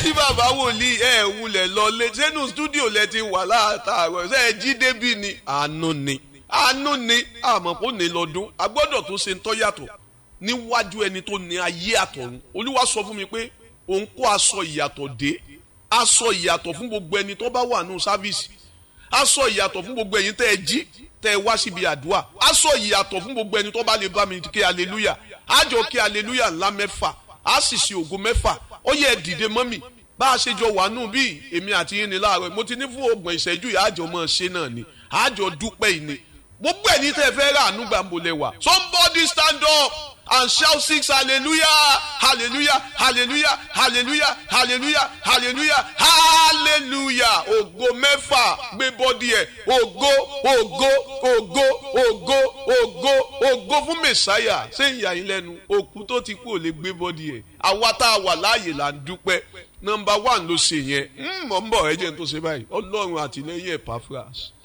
tí bàbá wòlíì ẹ wulẹ̀ lọ lé sẹ́nu stúdíò lẹ ti wà látàárọ̀ ṣe é jí débi ni àánú ni àánú ni àmọ́ kò ní lọ́dún a gbọ́dọ̀ tó ṣe ń tọ́ yàtọ̀ níwájú ẹni tó ní ayé àtọ̀run olúwa sọ fún mi pé òun kó aṣọ ìyàtọ̀ dé aṣọ ìyàtọ̀ fún gbogbo ẹni tó bá wà nù sáfíìsì aṣọ ìyàtọ̀ fún gbogbo ẹ̀yin tẹ́ ẹ jí tẹ́ ẹ wá síbi àdúrà aṣọ ìyàtọ̀ fún gbogbo ẹni tó bá lè bá mi kí aleluya àjọ kí aleluya ńlá mẹ́fà á sì ṣe ògo mẹ́fà ó yẹ dìde mọ́mì bá a ṣe jọ wà nù bí èmi àti yín ni láàárọ̀ mo ti ní fún ọgbọ̀n ìṣẹ́jú yìí àjọ mọ́ ṣe náà ni àjọ dúpẹ́ yìí ni gbogbo ẹni tẹ́ ẹ fẹ́ rà àánú gbàǹbọ̀lẹ̀ wà somebody stand up and shout six hallelujah hallelujah hallelujah hallelujah hallelujah hallelujah hallelujah ògo mẹ́fà gbé bọ́dí ẹ̀ ògo ògo ògo ògo ògo ògo fún mẹ̀sáyà ṣé ìyá yín lẹ́nu òkú tó ti kú ò lè gbé bọ́dí ẹ̀ àwa tá a wà láàyè là ń dúpẹ́ nọmba one ló ṣe yẹn mọ̀ ń bọ̀ ẹ jẹ́ n tó ṣe báyìí ọlọ́run àtìlẹ́yìn ẹ̀ pàfras